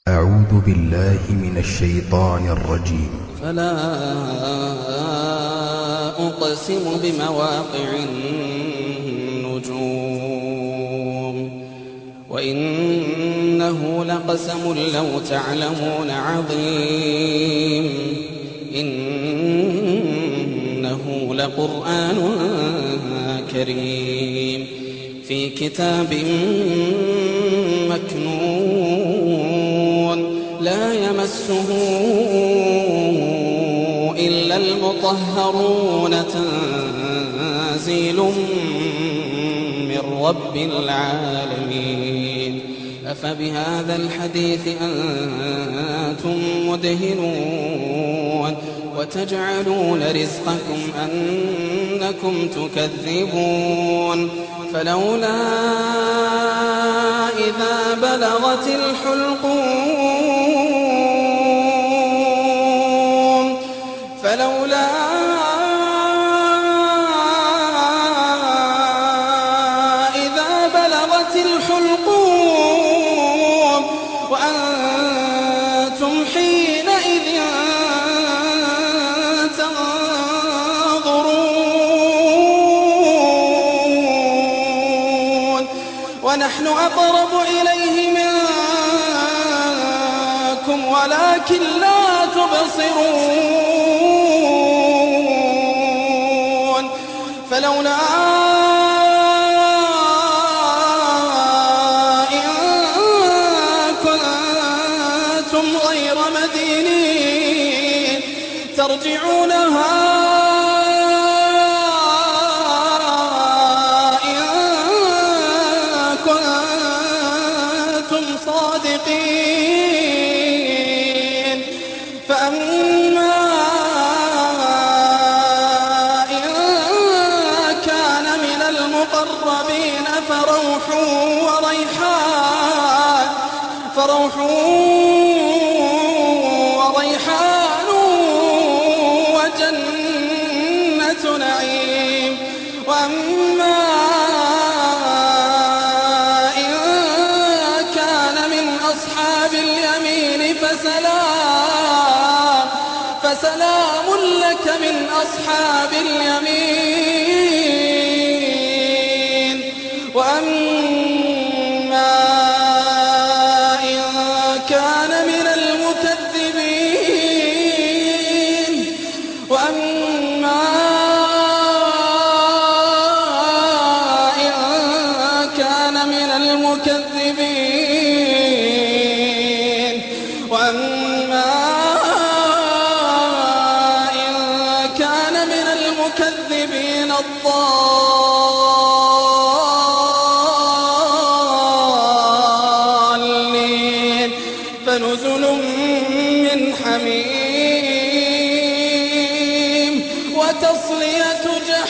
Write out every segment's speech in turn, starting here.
أعوذ بالله من الشيطان الرجيم فلا أقسم بمواقع النجوم وإنه لقسم لو تعلمون عظيم إنه لقرآن كريم في كتاب مكنون لا يمسه إلا المطهرون تنزيل من رب العالمين أفبهذا الحديث أنتم مدهنون وتجعلون رزقكم أنكم تكذبون فلولا إذا بلغت الحلقوم فلولا إذا بلغت الحلقوم وأنتم حينئذ تنظرون ونحن أقرب إليه منكم ولكن لا تبصرون فلولا إن كنتم غير مدينين ترجعونها إن كنتم صادقين فأما إن كان من المقربين فروح وريحان فروح وريحان وجنة نعيم وأما إن كان من أصحاب اليمين فسلام فسلام لك من أصحاب اليمين وأما إن كان من المكذبين وأما إن كان من المكذبين وأما إن كان من المكذبين الضالين فنزل من حميم وتصلية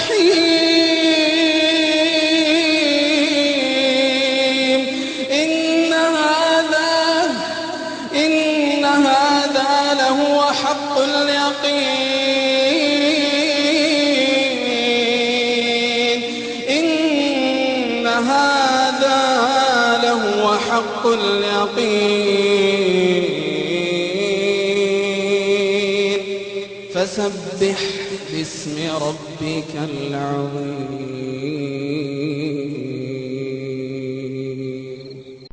جحيم إن هذا إن هذا لهو حق اليقين إن هذا لهو حق اليقين فسبح باسم ربك العظيم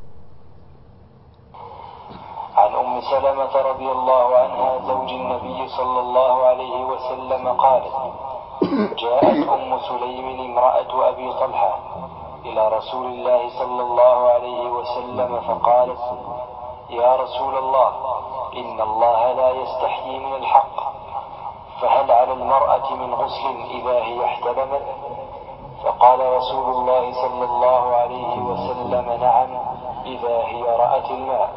عن أم سلمة رضي الله عنها زوج النبي صلى الله عليه وسلم قالت جاءت أم سليم امرأة أبي طلحة إلى رسول الله صلى الله عليه وسلم فقالت يا رسول الله إن الله لا يستحيي من الحق فهل على المرأة من غسل إذا هي احتلمت فقال رسول الله صلى الله عليه وسلم نعم إذا هي رأت الماء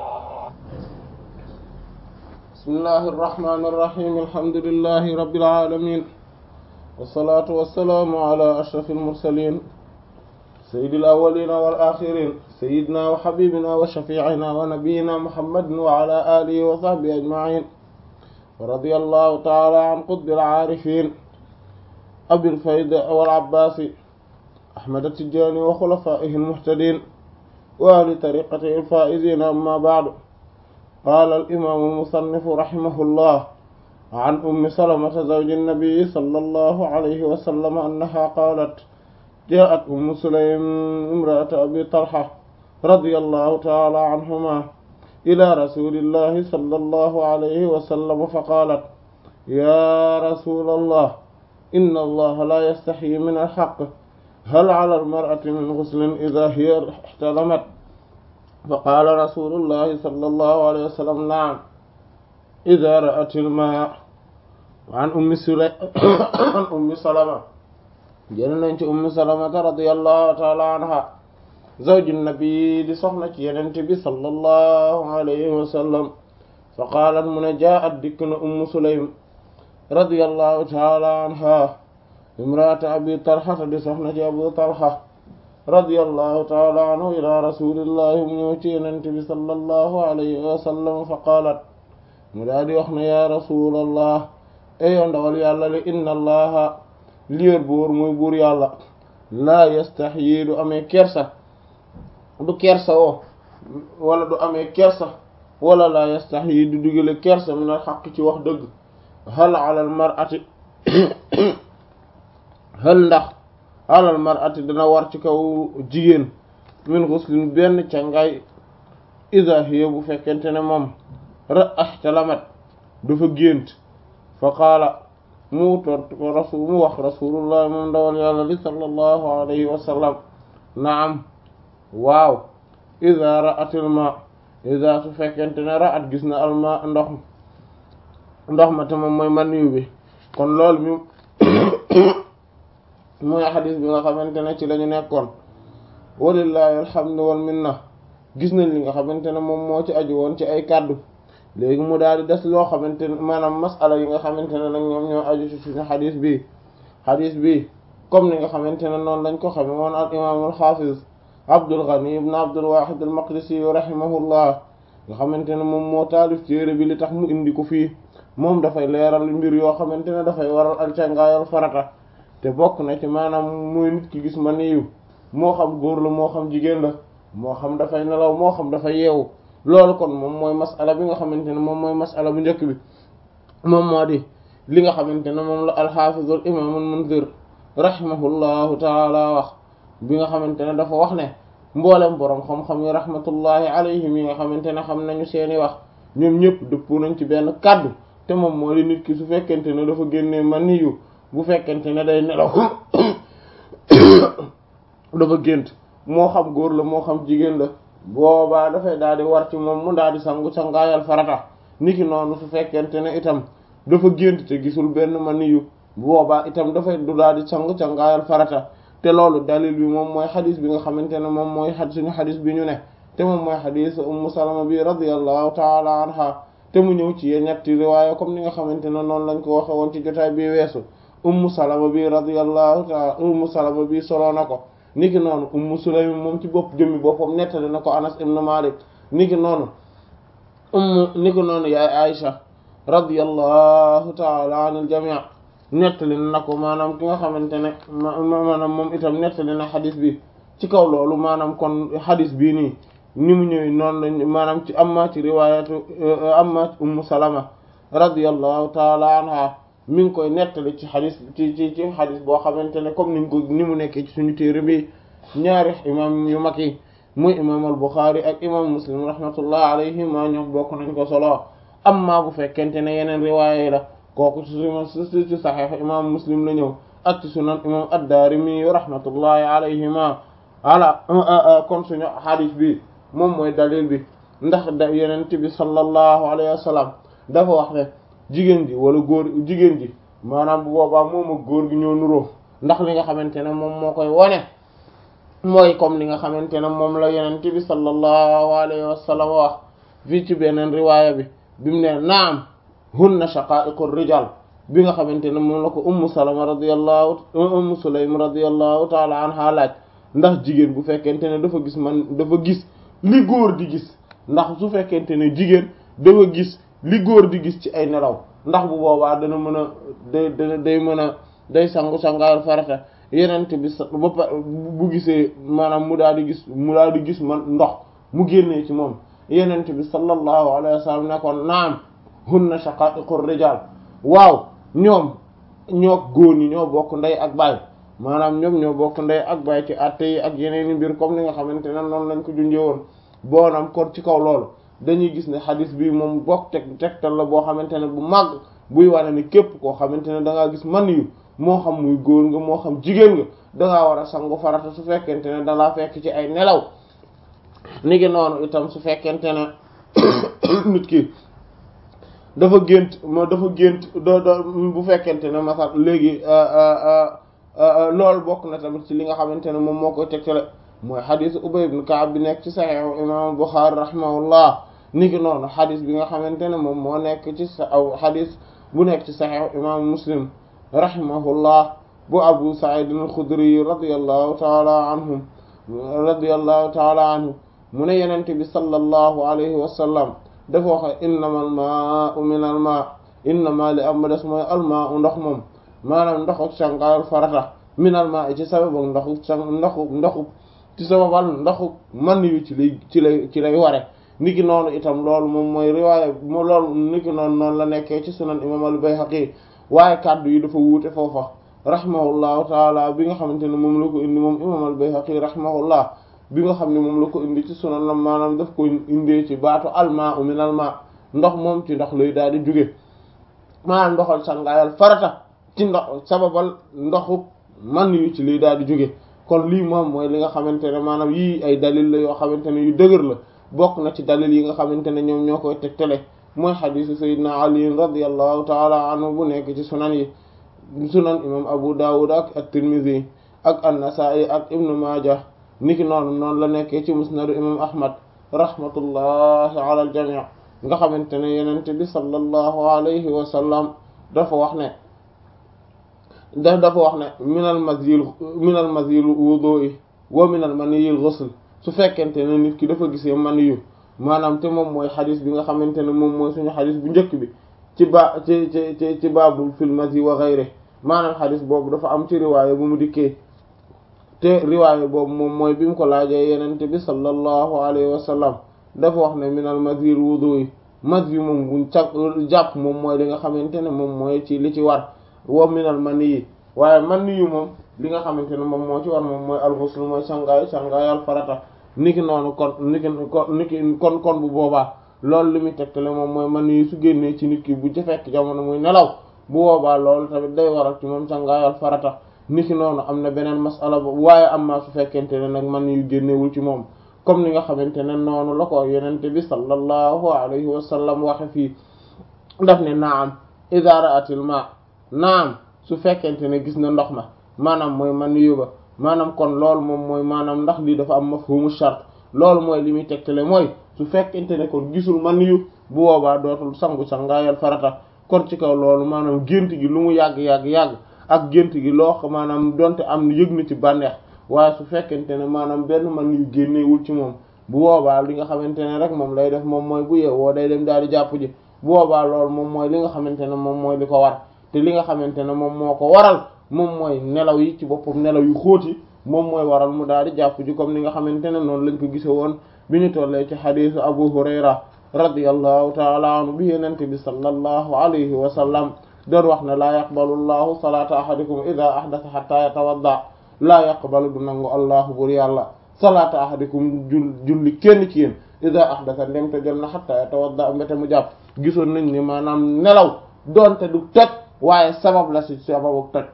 بسم الله الرحمن الرحيم الحمد لله رب العالمين والصلاة والسلام على أشرف المرسلين سيد الأولين والآخرين سيدنا وحبيبنا وشفيعنا ونبينا محمد وعلى آله وصحبه أجمعين ورضي الله تعالى عن قطب العارفين أبي الفيد والعباس أحمد التجاني وخلفائه المهتدين وأهل طريقته الفائزين أما بعد qaala al-imaamu al-musannifu rahimahullah an ummi salamata zawji nnabii sallallahu alayhi wa sallam annaha qaalat jaa'at ummu sulaym imra'atu abi talha radiyallahu ta'ala anhuma ila rasulillahi sallallahu alayhi wa sallam faqaalat ya rasulallah inna allaha la yastaxyi min alxaq hal ala almar'ati min guslin ida hiya ixtalamat faqaala rasulullahi sallallahu alayhi wa sallam naam ida ra'at almaa an ummi sula an ummi salama jël nañ ci ummi salamata radiyallahu taala anha zawju nabi di soxna ci yenente bi sallallahu alayhi wa sallam fa qaalat mu ne jaa'at dikk na ummu sulaym radiyallahu taala anha imraata abi talha di soxna ci abu talha radiyallahu taala anhu ila rasulillahi mu ñëw ci yenente bi sallallahu alayhi wa sallam fa qaalat mu daa di wax ne ya rasulallah eyo ndawal yàlla li inna allaha liér buur muy buur yàlla laa yastaxyi du amee kersa du kersa woo wala du amee kersa wala laa yastaxyi du dugale kersa min al xaq ci wax dëgg hal alal mar'ati hal ndax alal mar'ati dana war ci kaw jigéen min xuslin benn cangaay iza hiya bu fekkente ne moom ra ahtalamat dafa gént fa qaala mu tort ko rasul mu wax rasulullah moom ndawal yàlla li sallallahu alayhi wa sallam naam waaw iza ra'atil ma iza su fekkente ne ra'at gis na alma ndox ndox ma te moom mooy maniyu bi kon loolu mi mooy xadis bi nga xamante ne ci lañu nekkoon walillahi alhamdu wal minna gis nañ li nga xamante ne moom moo ci aju woon ci ay kàddu léegi mu daal di des loo xamante ne maanaam masala yi nga xamante ne nag ñoom ñoo aju ci suñu xadis bi xadis bi comme ni nga xamante ne noonu lañ ko xame woon al imaam al xaafiz Abdul Ghani ibn Abdul Wahid al Maqdisi rahimahullah nga xamante ne moom moo taalif téere bi li tax mu indi ko fii moom dafay leeral mbir yoo xamante ne dafay waral al cangaayal farata te bokk na ci maanaam muy nit ki gis ma niyu moo xam góor la moo xam jigéen la moo xam dafay nelaw moo xam dafay yeewu loolu kon moom mooy masala bi nga xamante ne moom mooy masala bu njëkk bi moom moo di li nga xamante ne moom la alxaafizul imaam al munzir rahimahullahu taala wax bi nga xamante ne dafa wax ne mboolem boroom xam-xam yi rahmatullahi alayhim yi nga xamante ne xam nañu seeni wax ñoom ñëpp dëppoo nañ ci benn kàddu te moom moo di nit ki su fekkente ne dafa génnee maniyu bu fekkente ne day nelaw dafa gént moo xam góor la moo xam jigéen la boobaa dafay daal di war ci moom mu daal di sangu sangaayal farata niki noonu su fekkente ne itam dafa gént te gisul benn maniyu boobaa itam dafay du daal di sangu sangaayal farata te loolu dalil bi moom mooy xadis bi nga xamante ne moom mooy xad suñu xadis bi ñu ne te moom mooy xadis ummu salama bi radiyallahu taala anha te mu ñëw ci ñetti riwaaya comme ni nga xamante ne noonu lañ ko waxe woon ci jotaay bi weesu ummu salama bi radiyallahu taala ummu salama bi soloo na ko niki noonu ummu sulaym moom ci bopp jëmmi boppam nettali na ko anas ibn malik niki noonu ummu niki noonu yaay aisha radiyallahu taala anil jami' nettali na ko maanaam ki nga xamante ne maanaam moom itam nettali na xadis bi ci kaw loolu maanaam kon xadis bii nii ni mu ñëwee noonu lañ maanaam ci amma ci riwaayatu amma ci ummu salama radiyallahu taala anha mi ngi koy nettali ci xadis ci ci ci xadis boo xamante ne comme niñ ko ni mu nekkee ci suñu téere bi ñaari imam yu mag yi muy imam al Buxaari ak imam Muslim rahmatullah alayhima ñoom bokk nañ ko solo amma bu fekkente ne yeneen riwaaya la kooku ci su ci saxiix imam Muslim la ñëw ak ci sunan imam ad-Daarimi rahmatullahi alayhima ala kon suñu xadis bi moom mooy dalil bi ndax da yenent bi sallallahu alayhi wa sallam dafa wax ne jigéen ji wala góor jigéen ji maanaam bu boobaa moom ak góor gi ñoo nuroo ndax li nga xamante ne moom moo koy wone mooy comme li nga xamante ne moom la yenent bi sallallahu alayhi wa sallam wax fii ci beneen riwaaya bi bi mu ne naam hunna shaqa'iqur rijal bi nga xamante ne moom la ko ummu salama radiyallahu ummu sulaym radiyallahu taala anha laaj ndax jigéen bu fekkente ne dafa gis man dafa gis li góor di gis ndax su fekkente ne jigéen dafa gis li góor di gis ci ay nelaw ndax bu boobaa dana mën a day day day mën a day sangu sangaayal farata yenent bi ba bu gisee maanaam mu daal di gis mu daal di gis man ndox mu génnee ci moom yenent bi sallallahu alayhi wa sallam ne ko naam hunna shaqa'iqur rijal waaw ñoom ñoo góor ñi ñoo bokk ndey ak baay maanaam ñoom ñoo bokk ndey ak baay ci àtte yi ak yeneen i mbir comme ni nga xamante ne noonu lañ ko junjee woon boonam kon ci kaw loolu dañuy gis ne xadis bi moom bokk teg tegtal la boo xamante ne bu màgg buy wane ni képp koo xamante ne da ngaa gis man yu moo xam muy góor nga moo xam jigéen nga da ngaa war a sangu farata su fekkente ne da laa fekk ci ay nelaw ni ngi noonu itam su fekkente ne nit ki dafa gént moo dafa gént do do bu fekkente ne masal léegi loolu bokk na tamit ci li nga xamante ne moom moo koy tegtale mooy xadis Ubay ibn Ka'b bi nekk ci Sahih imam Bukhari rahimahullah ni ki noonu xadis bi nga xamante ne moom moo nekk ci sa aw xadis bu nekk ci Sahih imam Muslim rahimahullah bu Abu Sa'id al-Khudri radiyallahu ta'ala anhum radiyallahu ta'ala anhu mu ne yenente bi sallallahu alayhi wa sallam dafa wax innama al maa'u min al maa' innama li am ba des mooy al maa'u ndox moom maanaam ndoxu sangaayal farata min al maa'i ci sababu ndoxu sang ndoxu ndoxu ci sababal ndoxu man yu ci lay ci lay ci lay ware niki noonu itam loolu moom mooy riwaaya mo loolu niki noonu noonu la nekkee ci sunan imam al Bayhaqi waaye kàddu yi dafa wuute foofa rahimahullahu taala bi nga xamante ne moom la ko indi moom imam al Bayhaqi rahimahullah bi nga xam ne moom la ko indi ci sunan la maanaam daf ko indee ci baatu almaa u min almaa ndox moom ci ndox lay daal di jóge maanaam ndoxal sangaayal farata ci ndox sababal ndoxu man yu ci lay daal di jóge kon lii moom mooy li nga xamante ne maanaam yii ay dalil la yoo xamante ne yu dëgër la bokk na ci dalil yi nga xamante ne ñoom ñoo koy tegtale mooy xadiisu sayyidina ali radiyallahu taala anhu bu nekk ci sunan yi sunan imam abu dawud ak at-tirmidhi ak an-nasa'i ak ibnu majah niki noonu noonu la nekkee ci musnadu imam ahmad rahmatullahi ala al jami' nga xamante ne yenente bi sallallahu alayhi wa sallam dafa wax ne da dafa wax ne minal mazyil minal mazyil wudu'i wa minal maniyil ghusl su fekkente ne nit ki dafa gisee man yu maanaam te moom mooy xadis bi nga xamante ne moom mooy suñu xadis bu njëkk bi ci ba ci ci ci ci baabul fil mazi wa ghayri maanaam xadis boobu dafa am ci riwaaya bu mu dikkee te riwaaya boobu moom mooy bi mu ko laajee yenente bi sallallahu alayhi wa sallam dafa wax ne minal mazyil wudu'i mazi moom buñ ca jàpp moom mooy li nga xamante ne moom mooy ci li ci war wa minal mani yi waaye man yu moom li nga xamante ne moom moo ci war moom mooy al-ghusl mooy sangaay sangaayal farata niki noonu kon niki kon niki kon kon bu boobaa loolu li muy tegtale moom mooy man yu su génnee ci nit ki bu ci fekk jamono muy nelaw bu boobaa loolu tamit day waral ci moom sangaayal farata niki noonu am na beneen masala ba waaye am maa su fekkente ne nag man yu génnewul ci moom comme ni nga xamante ne noonu la ko yenente bi sallallahu alayhi wa sallam waxe fii daf ne naam idha ra'atil ma naam su fekkente ne gis na ndox ma maanaam mooy man yóbba maanaam kon loolu moom mooy maanaam ndax lii dafa am mafhumu shart loolu mooy li muy tegtale mooy su fekkente ne kon gisul man yu bu boobaa dootul sangu sangaayal farata kon ci kaw loolu maanaam gént gi lu mu yàgg yàgg yàgg ak gént gi loo xam maanaam donte am yëg na ci bànneex waaye su fekkente ne maanaam benn man yu génneewul ci moom bu boobaa li nga xamante ne rek moom lay def moom mooy bu yeewoo day dem daal di jàpp ji bu boobaa loolu moom mooy li nga xamante ne moom mooy li ko war te li nga xamante ne moom moo ko waral moom mooy nelaw yi ci boppam nelaw yu xóoti moom mooy waral mu daal di jàpp ji comme ni nga xamante ne noonu lañ ko gise woon bi ñu tollee ci xadiisu Abu Hurayra radiyallahu taala anhu bi yenente bi sallallahu alayhi wa sallam doon wax ne laa yaqbalu llahu salaata ahadikum ida ahdatha hatta yatawadda laa yaqbalu du nangu allahu bur yàlla salaata ahadikum jul julli kenn ci yéen ida ahdatha ndem te jot na hatta yatawadda mbete mu jàpp gisoon nañ ni maanaam nelaw doonte du toj waaye sabab la ci sababu toj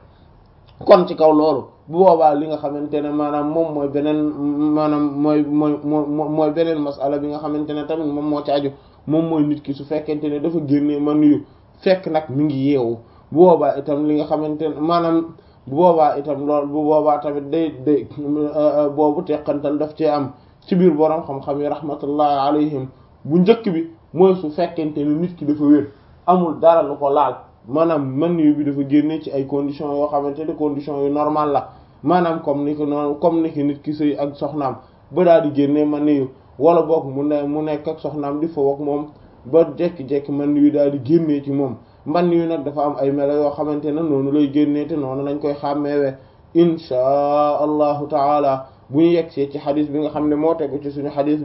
kon ci kaw loolu bu boobaa li nga xamante ne maanaam moom mooy beneen maanaam mooy mooy mooy beneen masala bi nga xamante ne tamit moom moo ci aju moom mooy nit ki su fekkente ne dafa génnee man yu fekk nag mi ngi yeewu bu boobaa itam li nga xamante ne maanaam bu boobaa itam loolu bu boobaa tamit day day boobu teqantal daf cee am ci biir borom xam-xam yi rahmatullahi alayhim bu njëkk bi mooy su fekkente ne nit ki dafa wér amul dara lu ko laal maanaam man yu bi dafa génne ci ay conditions yoo xamante ne conditions yu normal la maanaam comme ni ko noonu comme ni ki nit ki sëy ak soxnaam ba daal di génne man yu wala boog mu ne mu nekk ak soxnaam di foofu ak moom ba jekki-jekki man yu daal di génnee ci moom man yu nag dafa am ay melo yoo xamante ne noonu lay génnee te noonu lañ koy xàmmeewe inchaa allahu taala bu ñu yegsee ci xadis bi nga xam ne moo tegu ci suñu xadis bi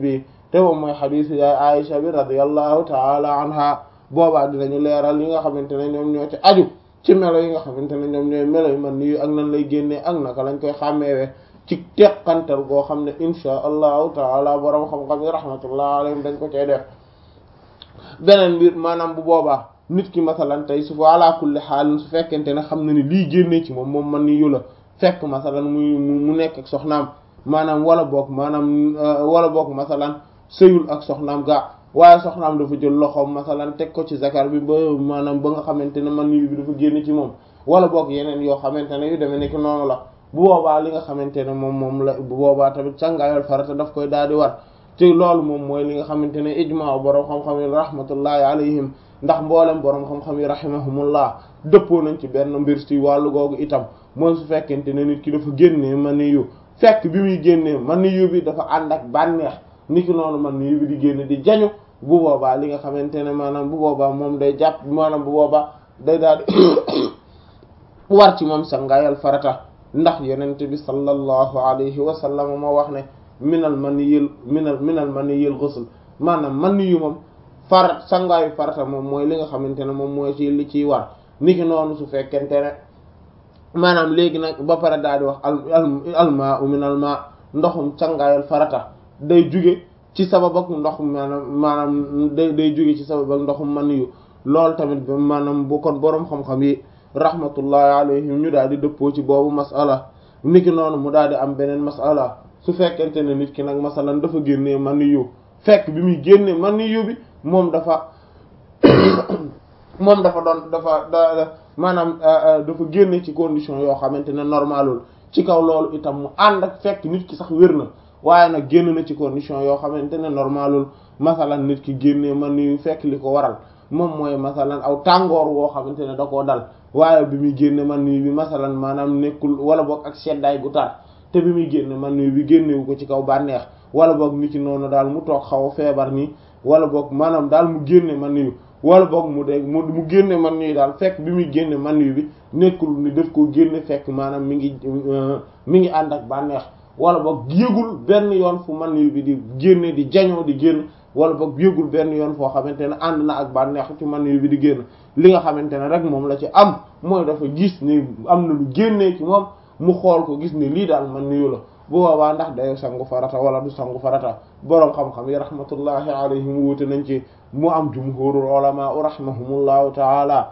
te moom mooy xadiis yaay Aisha bi radiyallahu taala anha boobaa dinañu leeral yi nga xamante ne ñoom ñoo ci aju ci melo yi nga xamante ne ñoom ñooy melo yi man nii ak nan lay génnee ak naka lañ koy xàmmeewee ci teqantal goo xam ne insha allahu taala borom xam-xam yi rahmatullah alayhim dañ ko cay def beneen mbir maanaam bu boobaa nit ki masalan tey su ala kulli xaalin su fekkente ne xam na ni lii génnee ci moom moom man ni yu la fekk masalan muy mu nekk ak soxnaam maanaam wala boog maanaam wala boog masalan sëyul ak soxnaam gaa waaye soxnaam dafa jël loxoom masalan teg ko ci zakar bi ba maanaam ba nga xamante ne man yu bi dafa génn ci moom wala boog yeneen yoo xamante ne yu demee nekk noonu la bu boobaa li nga xamante ne moom moom la bu boobaa tamit càngaayal farata daf koy daal di war te loolu moom mooy li nga xamante ne ijmaa borom xam-xam yi rahmatullahi alayhim ndax mboolem borom xam-xam yi rahimahumullah dëppoo nañ ci benn mbir ci wàllu googu itam mooy su fekkente ne nit ki dafa génnee maniyu fekk bi muy génnee maniyu bi dafa ànd ak bànneex niki noonu maniyu bi di génne di jañu bu boobaa li nga xamante ne maanaam bu boobaa moom day jàpp maanaam bu boobaa day daal di war ci moom sangaayal farata ndax yonent bi sallallahu alayhi wa sallam moo wax ne minal maniyil minal minal maniyil ghusl maanaam maniyu moom farat sangaayu farata moom mooy li nga xamante ne moom mooy ci li ciy war niki noonu su fekkente ne maanaam léegi nag ba pare daal di wax al almaa u minal ma ndoxum sangaayal farata day juge ci sabab ak ndoxum maanaam maanaam day day juge ci sabab ak ndoxum maniyu loolu tamit maanaam bu kon boroom xam-xam yi rahmatullahi alayhim ñu daal di dëppoo ci boobu masala niki noonu mu daal di am beneen masala su fekkente ne nit ki nag masalan dafa génnee maniyu fekk bi muy génnee maniyu bi moom dafa moom dafa doon dafa da maanaam dafa génne ci condition yoo xamante ne normalul ci kaw loolu itam mu ànd ak fekk nit ki sax wér na waaye nag génn na ci condition yoo xamante ne normalul masalan nit ki génnee maniyu fekk li ko waral moom mooy masalan aw tàngoor woo xamante ne da koo dal waaye bi muy génne maniyu bi masalan maanaam nekkul wala boog ak seddaay gu tar te bi muy génne maniyu bi génnewu ko ci kaw bànneex wala boog nit ki noonu daal mu toog xaw a feebar nii wala boog maanaam daal mu génne maniyu wala boog mu dee mu mu génne maniyu daal fekk bi muy génne maniyu bi nekkul ni daf koo génne fekk maanaam mi ngi mi ngi ànd ak bànneex wala boog yëgul benn yoon fu maniyu bi di génne di jañoo di génn wala boog yëgul benn yoon foo xamante ne ànd na ak bànneex ci maniyu bi di génn li nga xamante ne rek moom la ci am mooy dafa gis ni am na lu génnee ci moom mu xool ko gis ni lii daal maniyu la bu boobaa ndax day sangu farata wala du sangu farata boroom xam-xam yi rahmatullahi alayhim wuute nañ ci mu am jumhurul ulama rahimahumullahu taala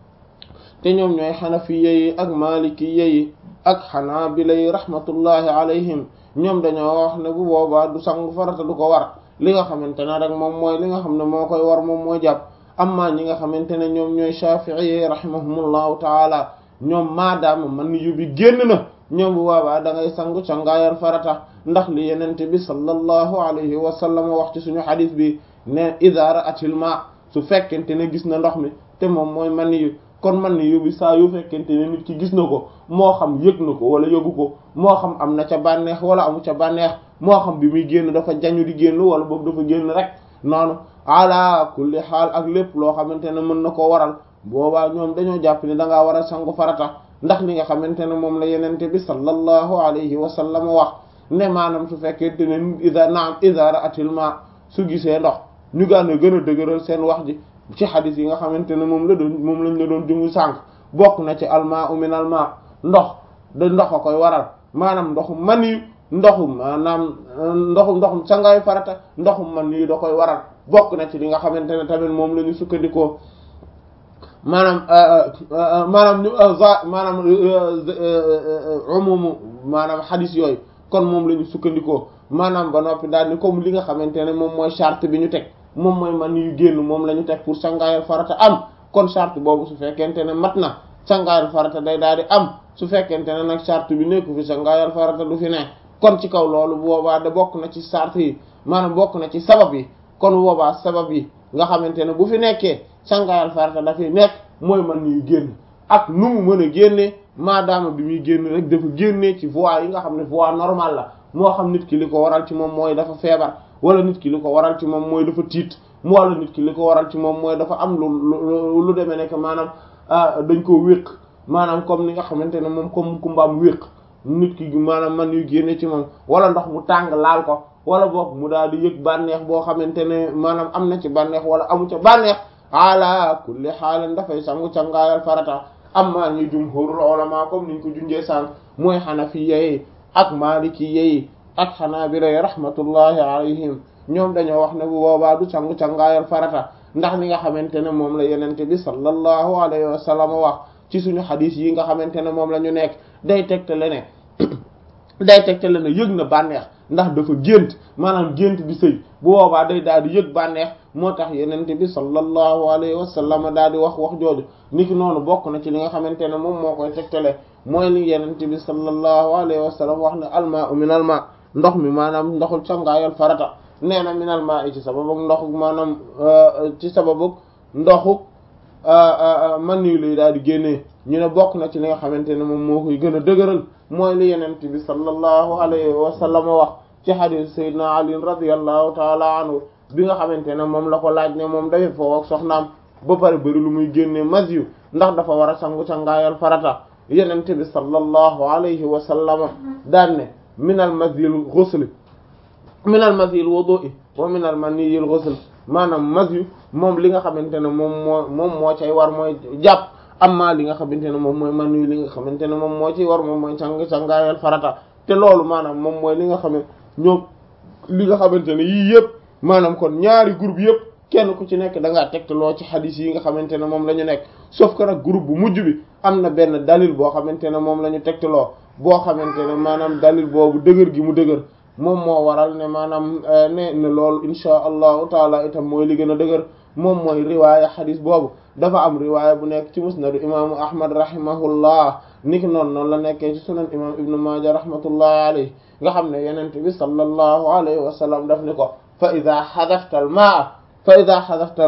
te ñoom ñooy xanafiya yi ak malikiya yi ak xanaabila yi rahmatullahi alayhim ñoom dañoo wax ne bu boobaa du sangu farata du ko war li nga xamante ne rek moom mooy li nga xam ne moo koy war moom mooy jàpp amma ñi nga xamante ne ñoom ñooy shafi'i yi rahimahumullahu taala ñoom maadaama man yu bi génn na ñoom bu boobaa da ngay sangu cangaayal farata ndax li yenente bi sallallahu alayhi wa sallam wax ci suñu xadis bi ne idha ra'atil ma su fekkente ne gis na ndox mi te moom mooy man yu kon man yu bi saa yu fekkente ne nit ki gis na ko moo xam yëg na ko wala yëgu ko moo xam am na ca bànneex wala amu ca bànneex moo xam bi muy génn dafa jañu di génn wala boog dafa génn rek noonu ala kulli xaal ak lépp loo xamante ne mën na koo waral boobaa ñoom dañoo jàpp ne da ngaa war a sangu farata ndax li nga xamante ne moom la yenente bi sallallahu alayhi wa sallam wax ne maanaam su fekkente ne ida naam ida ra'atil ma su gisee ndox ñu gànn gën a dëgëral seen wax ji ci xadis yi nga xamante ne moom la doon moom lañ la doon jungu sànq bokk na ci alma u min alma ndox da ndox a koy waral maanaam ndoxu mani ndoxu maanaam ndoxu ndoxum sangaayu farata ndoxu man yi da koy waral bokk na ci li nga xamante ne tamit moom la ñu sukkandikoo maanaam maanaam ñu maanaam umumu maanaam xadis yooyu kon moom la ñu sukkandikoo maanaam ba noppi daal ni comme li nga xamante ne moom mooy charte bi ñu teg moom mooy man yu génn moom la ñu teg pour sangaayal farata am kon charte boobu su fekkente ne mat na sangaayal farata day daal di am su fekkente ne nag charte bi nekku fi sangaayal farata du fi ne kon ci kaw loolu bu boobaa da bokk na ci charte yi maanaam bokk na ci sabab yi kon boobaa sabab yi nga xamante ne bu fi nekkee sangaayal farata dafay nekk mooy man yu génn ak nu mu mën a génnee maadaama bi muy génn rek dafa génnee ci voie yi nga xam ne voie normale la moo xam nit ki li ko waral ci moom mooy dafa feebar wala nit ki li ko waral ci moom mooy dafa tiit wala nit ki li ko waral ci moom mooy dafa am lu lu lu demee nekk maanaam dañ koo wéq maanaam comme ni nga xamante ne moom comme ku mbaam wéq nit ki maanaam man yu génne ci moom wala ndox mu tàng laal ko wala boog mu daal di yëg bànneex boo xamante ne maanaam am na ci bànneex wala amu ca bànneex ala kulli xaalin dafay sangu cangaayal farata amma ñi jumhurul ulama comme niñ ko junjee sànq mooy xanafiya yi ak maliki yi ak xanaabila yi rahmatullahi alayhim ñoom dañoo wax ne bu boobaa du sangu cangaayal farata ndax li nga xamante ne moom la yenente bi sallallahu alayhi wa sallam wax ci suñu xadis yi nga xamante ne moom la ñu nekk day tegtale ne day tegtale ne yëg na bànneex ndax dafa gént maanaam gént di sëy bu boobaa day daal di yëg bànneex moo tax yenente bi sallallahu alayhi wa sallam daal di wax wax jooju niki noonu bokk na ci li nga xamante ne moom moo koy tegtale mooy li yenente bi sallallahu alayhi wa sallam wax ne alma u min alma ndox mi maanaam ndoxul cangaayal farata nee na min alma i ci sababu ndoxu maanaam ci sababu ndoxu man nii lay daal di génnee ñu ne bokk na ci li nga xamante ne moom moo koy gën a dëgëral mooy li yenente bi sallallahu alayhi wa sallam wax ci hadith sayyidina ali radiyallahu taala anhu bi nga xamante ne moom la ko laaj ne moom dafay foofu ak soxnaam ba pare bëri lu muy génnee mas yu ndax dafa war a sangu cangaayal farata yenente bi sallallahu alayhi wa sallam daan ne minal masyil ghusl minal masyil wudu'i wa minal maniyil ghusl maanaam mas yu moom li nga xamante ne moom moo moom moo cay war mooy jàpp amma li nga xamante ne moom mooy man yu li nga xamante ne moom moo ciy war moom mooy càng cangaayal farata te loolu maanaam moom mooy li nga xam ne ñoom li nga xamante ne yii yëpp maanaam kon ñaari groupe yëpp kenn ku ci nekk da ngaa tegtaloo ci xadis yi nga xamante ne moom la ñu nekk sauf que nag groupe bu mujj bi am na benn dalil boo xamante ne moom la ñu tegtaloo boo xamante ne maanaam dalil boobu dëgër gi mu dëgër moom moo waral ne maanaam ne ne loolu insha allahu taala itam mooy li gën a dëgër moom mooy riwaaya xadis boobu dafa am riwaaya bu nekk ci musnadu imaamu ahmad rahimahullah niki noonu noonu la nekkee ci sunan imam ibnu maaja rahmatullahi alayhi nga xam ne yenente bi sallallahu alayhi wa sallam daf ni ko fa ida xadafta al maa fa ida xadafta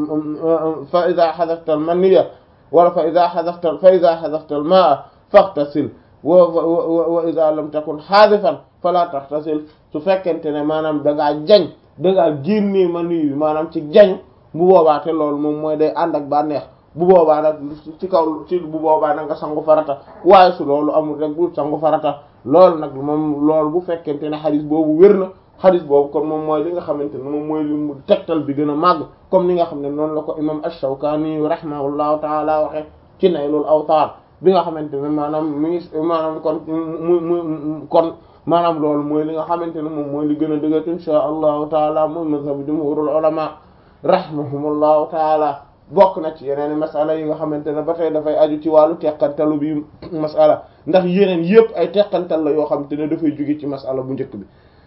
fa ida xadafta al maniya wala fa ida xadafta fa ida xadafta al maa faxtasil wa wa ida lam takun xaadifan fala taxtasil su fekkente ne maanaam da ngaa jañ da ngaa génnee mani bi maanaam ci jañ bu boobaa te loolu moom mooy day ànd ak bànneex bu boobaa nag ci kaw ci bu boobaa nag nga sangu farata waaye su loolu amul rek bu sangu farata loolu nag moom loolu bu fekkente ne xadis boobu wér na xadis boobu kon moom mooy li nga xamante ne moom mooy li mu tegtal bi gën a màgg comme ni nga xam ne noonu la ko imam ash-Shawkani rahimahullahu taala waxe ci Naylul Awtar bi nga xamante ne maanaam mi ngi maanaam kon mu mu kon maanaam loolu mooy li nga xamante ne moom mooy li gën a dëgër insha allahu taala mooy mazhabu jumhurul ulama rahimahumullahu taala bokk na ci yeneen masala yi nga xamante ne ba tey dafay aju ci wàllu teqantalu bi masala ndax yeneen yëpp ay teqantal la yoo xamante ne dafay jóge ci masala bu njëkk bi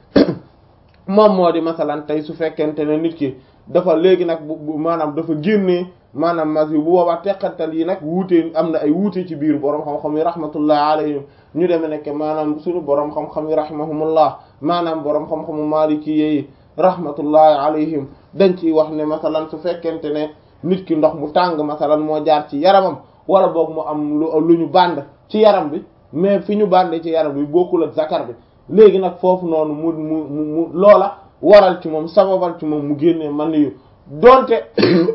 moom moo di masalan tey su fekkente ne nit ki dafa léegi nag bu maanaam dafa génnee maanaam mas yi bu boobaa teqantal yi nag wuute am na ay wuute ci biir borom xam-xam yi rahmatullah alayhim ñu deme nekk maanaam suñu borom xam-xam yi rahimahumullah maanaam borom xam-xamu maliki yi rahmatullahi alayhim dañ ciy wax ne masalan su fekkente ne nit ki ndox mu tàng masalan moo jaar ci yaramam wala boog mu am lu lu ñu bànd ci yaram bi mais fi ñu bàndee ci yaram bi bokkul ak zakar bi léegi nag foofu noonu mu mu mu loola waral ci moom sababal ci moom mu génnee man yu donte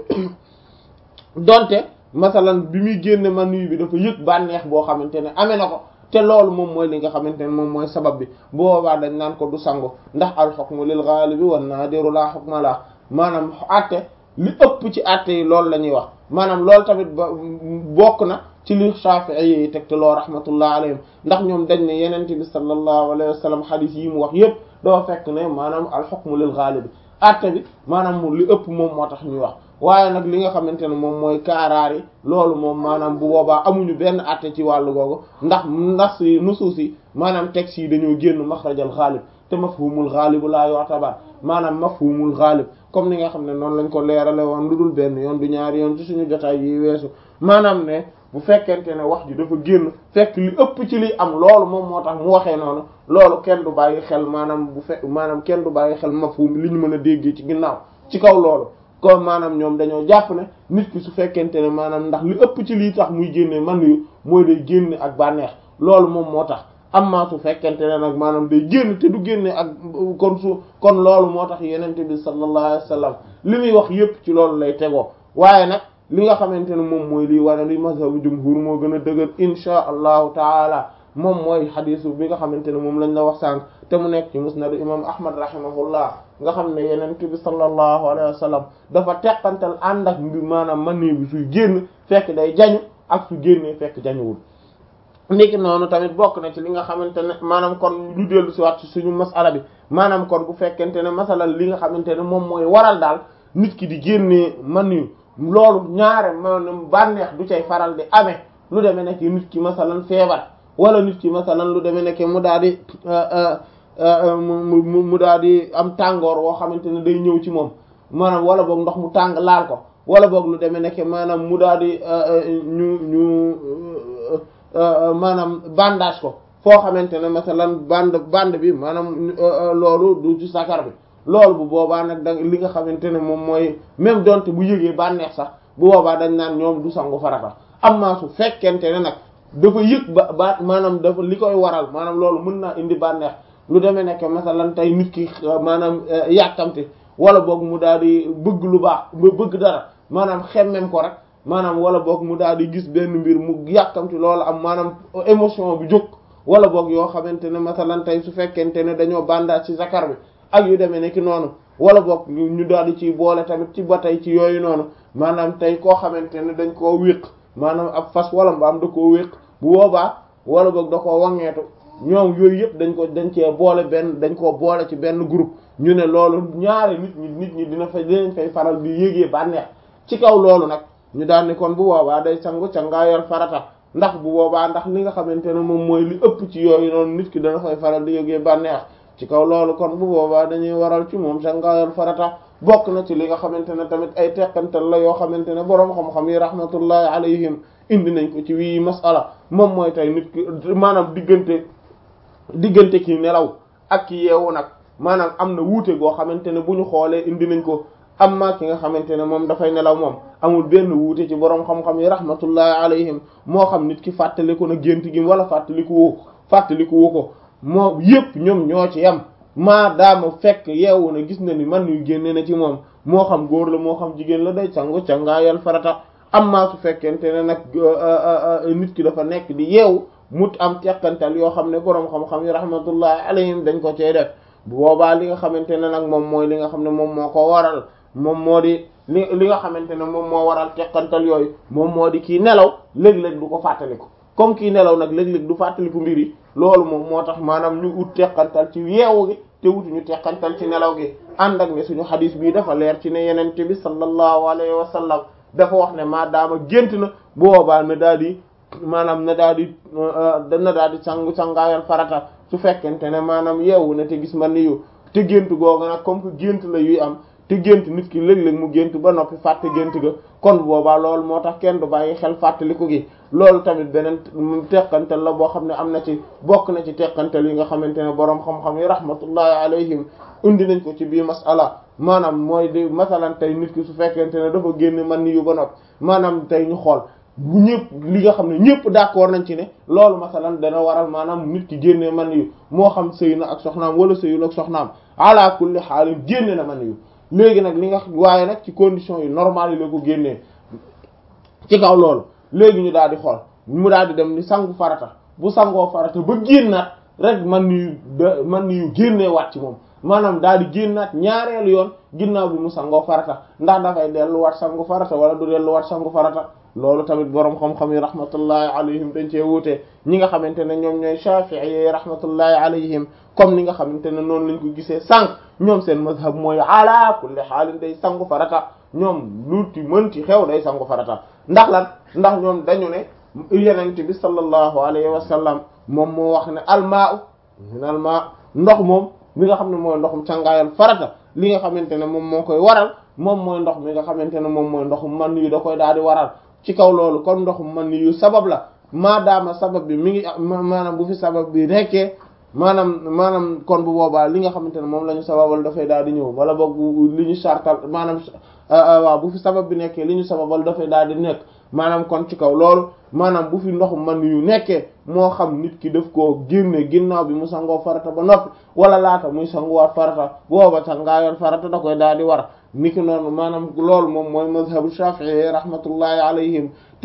donte masalan bi muy génne man yu bi dafa yëg bànneex boo xamante ne amee na ko te loolu moom mooy li nga xamante ne moom mooy sabab bi boobaa dañ naan ko du sangu ndax al hukmu lil ghalibi wan nadiru la hukma la maanaam àtte li ëpp ci àtte yi loolu la ñuy wax maanaam loolu tamit ba bokk na ci li Shafi'i yi teg te loo rahmatullah alayhim ndax ñoom dañ ne yenente bi sallallahu alayhi wa sallam hadith yi mu wax yépp doo fekk ne maanaam al hukmu lil ghalibi àtte bi maanaam li ëpp moom moo tax ñuy wax waaye nag li nga xamante ne moom mooy kaaraar yi loolu moom maanaam bu boobaa amuñu benn àtte ci wàllu googu ndax ndax si nusuus yi maanaam textes yi dañoo génn maxrajal xaalib te mafhumul xaalibu laa yu'tabar maanaam mafhumul xaalib comme ni nga xam ne noonu lañ ko leerale woon lu dul benn yoon du ñaari yoon ci suñu jotaay yi weesu maanaam ne bu fekkente ne wax ji dafa génn fekk li ëpp ci liy am loolu moom moo tax mu waxee noonu loolu kenn du bàyyi xel maanaam bu fekk maanaam kenn du bàyyi xel mafhum li ñu mën a déggee ci ginnaaw ci kaw loolu kon maanaam ñoom dañoo jàpp ne nit ki su fekkente ne maanaam ndax li ëpp ci lii tax muy génne man yu mooy day génne ak bànneex loolu moom moo tax amma su fekkente ne nag maanaam day génn te du génne ak kon su kon loolu moo tax yenente bi sallallahu alayhi wasallam li muy wax yépp ci loolu lay tegoo waaye nag li nga xamante ne moom mooy lii wane li mazhabu jumhur moo gën a dëgër insha allahu taala moom mooy xadisu bi nga xamante ne moom lañ la wax sànq te mu nekk ci musnadu imam ahmad rahimahullah nga xam ne yenent bi sallallahu alayhi wa sallam dafa teqantal ànd ak mbi maanaam man bi suy génn fekk day jañu ak su génnee fekk jañuwul ndiki noonu tamit bokk na ci li nga xamante ne maanaam kon lu dellu si waat ci suñu masala bi maanaam kon bu fekkente ne masalan li nga xamante ne moom mooy waral daal nit ki di génnee man yu loolu ñaare maanaam bànneex du cay faral di amee lu demee nekk nit ki masalan feebar wala nit ki masalan lu demee nekk mu daal di mu mu daal di am tàngoor woo xamante ne day ñëw ci moom maanaam wala boog ndox mu tàng laal ko wala boog lu demee nekk maanaam mu daal di ñu ñu maanaam bandage ko foo xamante ne masalan bande bande bi maanaam loolu du ci sakar bi loolu bu boobaa nag da li nga xamante ne moom mooy même donte bu yëgee bànneex sax bu boobaa dañ naan ñoom du sangu farata amma su fekkente ne nag dafa yëg ba ba maanaam dafa li koy waral maanaam loolu mën naa indi bànneex lu demee nekk masalan tey nit ki maanaam yàkkamte wala boog mu daal di bëgg lu baax bëgg dara maanaam xemmem ko rek maanaam wala boog mu daal di gis benn mbir mu yàkkamti loolu am maanaam émotion bi jóg wala boog yoo xamante ne masalan tey su fekkente ne dañoo bandage ci zakar bi ak yu demee nekk noonu wala boog ñu daal di ci boole tamit ci ba tey ci yooyu noonu maanaam tey koo xamante ne dañ koo wéq maanaam ab fas wala mbaam da koo wéq bu boobaa wala boog da koo wangeetu ñoom yooyu yëpp dañ ko dañ cee boole benn dañ koo boole ci benn groupe ñu ne loolu ñaari nit ñi nit ñi dina fa dinañ fay faral di yégee bànneex ci kaw loolu nag ñu daal ni kon bu boobaa day sangu cangaayal farata ndax bu boobaa ndax li nga xamante ne moom mooy li ëpp ci yooyu noonu nit ki dana fay faral di yégee bànneex ci kaw loolu kon bu boobaa dañuy waral ci moom cangaayal farata bokk na ci li nga xamante ne tamit ay teqantal la yoo xamante ne boroom xam-xam yi rahmatullahi alayhim indi nañ ko ci wii masala moom mooy tey nit ki maanaam diggante diggante ki nelaw ak ki yeewu nag maanaam am na wuute goo xamante ne bu ñu xoolee indi nañ ko amma ki nga xamante ne moom dafay nelaw moom amul benn wuute ci boroom xam-xam yi rahmatullahi alayhim moo xam nit ki fàttaliku na gént gi wala fàttaliku woo fàttaliku woo ko moo yépp ñoom ñoo ci yam maa daama fekk yeewu na gis na ni man yu génne na ci moom moo xam góor la moo xam jigéen la day sangu cangaayal farata amma su fekkente ne nag nit ki dafa nekk di yeewu mut am teqantal yoo xam ne boroom xam-xam yi rahmatullahi alayhim dañ ko cee def bu boobaa li nga xamante ne nag moom mooy li nga xam ne moom moo ko waral moom moo di li li nga xamante ne moom moo waral teqantal yooyu moom moo di kii nelaw léeg-léeg du ko fàttaliku comme kii nelaw nag léeg-léeg du fàttaliku mbir yi loolu moom moo tax maanaam ñu ut teqantal ci yeewu gi te wutuñu teqantal ci nelaw gi ànd ak ne suñu xadis bii dafa leer ci ne yenente bi sallallahu alayhi wa sallam dafa wax ne maa daama gént na boobaa na daal di maanaam na daal di na daal di sangu sangaayal farata su fekkente ne maanaam yeewu na te gis man ni yu te gént googu nag comme que gént la yuy am te gént nit ki léeg-léeg mu gént ba noppi fàtte gént ga kon boobaa loolu moo tax kenn du bàyyi xel fàttaliku gi loolu tamit beneen teqantal la boo xam ne am na ci bokk na ci teqantal yi nga xamante ne boroom xam-xam yi rahmatullahi alayhim indi nañ ko ci biir masala maanaam mooy di masalan tey nit ki su fekkente ne dafa génn man ni yu ba noppi maanaam tey ñu xool bu ñëpp li nga xam ne ñëpp d'accord nañ ci ne loolu masalan dana waral maanaam nit ki génnee man yu moo xam sëy na ak soxnaam wala sëyul ak soxnaam ala kulli xaalin génne na man yu léegi nag li nga waaye nag ci conditions yu normales yi la ko génnee ci kaw loolu léegi ñu daal di xool mu daal di dem ni sangu farata bu sangoo farata ba génnaat rek man yu man yu génnee waat ci moom maanaam daal di génnaat ñaareelu yoon ginnaaw bi mu sangoo farata ndax dafay delluwaat sangu farata wala du delluwaat sangu farata loolu tamit boroom xam-xam yi rahmatullahi alayhim dañ cee wuute ñi nga xamante ne ñoom ñooy shafi'i yi rahmatullahi alayhim comme ni nga xamante ne noonu lañ ko gisee sànq ñoom seen mazhab mooy ala kulli xaalin day sangu farata ñoom lu ci mën ci xew day sangu farata ndax lan ndax ñoom dañu ne yenente bi sallallahu alayhi wa sallam moom moo wax ne almaa min almaa ndox moom mi nga xam ne mooy ndoxum cangaayal farata li nga xamante ne moom moo koy waral moom mooy ndox mi nga xamante ne moom mooy ndoxum man yu da koy daal di waral ci kaw loolu kon ndoxum man yu sabab la maadaama sabab bi mi ngi maanaam bu fi sabab bi nekkee maanaam maanaam kon bu boobaa li nga xamante ne moom la ñu sababal dafay daal di ñëw wala boog li ñu sartal maanaam waaw bu fi sabab bi nekkee li ñu sababal dafay daal di nekk maanaam kon ci kaw loolu maanaam bu fi ndoxum man yu nekkee moo xam nit ki daf koo génne ginnaaw bi mu sangoo farata ba noppi wala laata muy sanguwaat farata booba sangaayoon farata da koy daal di war niki noonu maanaam loolu moom mooy mazhabu shafi'i rahmatullahi alayhim